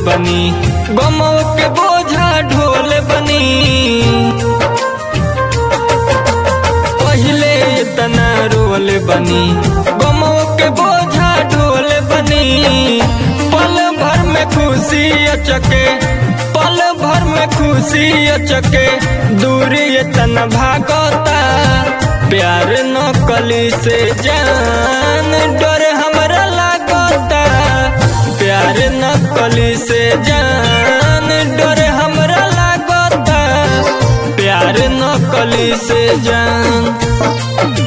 बनी गमो के बोझा ढोल बनी पहले इतना रोल बनी गमो के बोझा ढोल बनी पल भर में खुशी अचके पल भर में खुशी अचके दूरी इतना भागता प्यार न कली से जान डर हमरा लागता प्यार न कली से जान डर हमरा लागता प्यार न कली से जान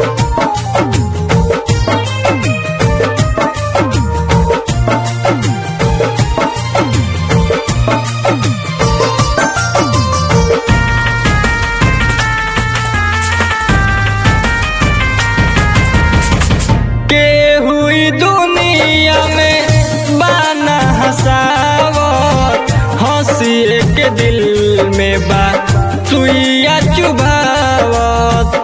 के हुई दुनिया में बाना हसावत हंसी के दिल में बा सुइया चुभावत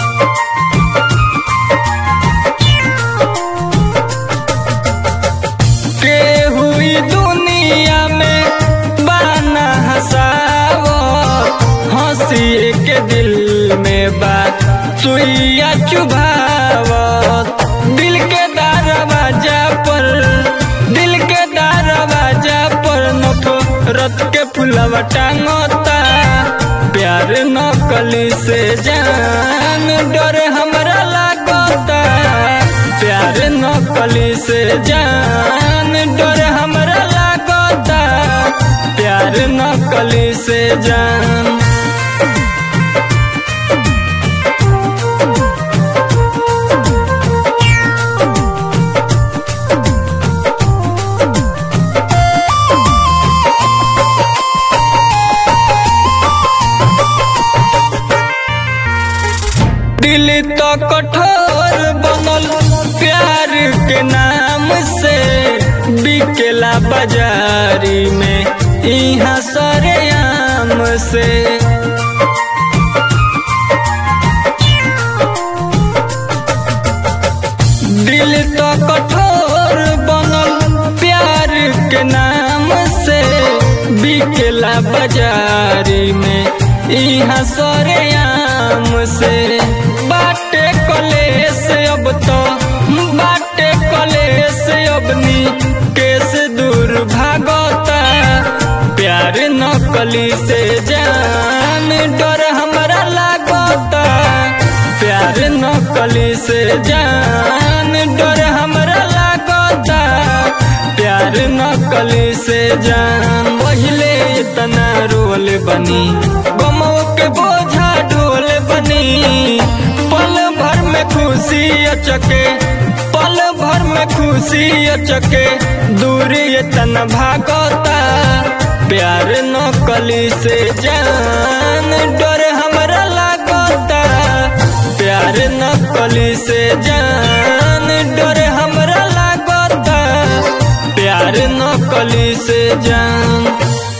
के हुई दुनिया में बाना हसावत हंसी के दिल में बा सुइया चुभावत दिल के दरवाजा पर दिल के दरवाजा पर नफरत के फुलवा टांगता प्यार न कली से जान डर हमरा लागता प्यार न कली से जान डर हमरा लागता प्यार न कली से जान दिल तो कठोर बनल प्यार के नाम से बिकेला बाजारी में यहाँ सरेआम से दिल तो कठोर बनल प्यार के नाम से बिकेला बाजारी में यहाँ सरेआम से बाटे कलेस अब तो बाटे कलेस अबनी केस दूर भागता प्यार न कली से जान डर हमरा लागता प्यार न कली से जान डर हमरा लागता प्यार न कली से जान पहले इतना रोल बनी गमो के बोझा ढोल बनी पल भर में खुशी अचके पल भर में खुशी अचके दूरी इतना भागता प्यार न कली से जान डर हमरा लागता प्यार न कली से जान डर हमरा लागता प्यार न कली से जान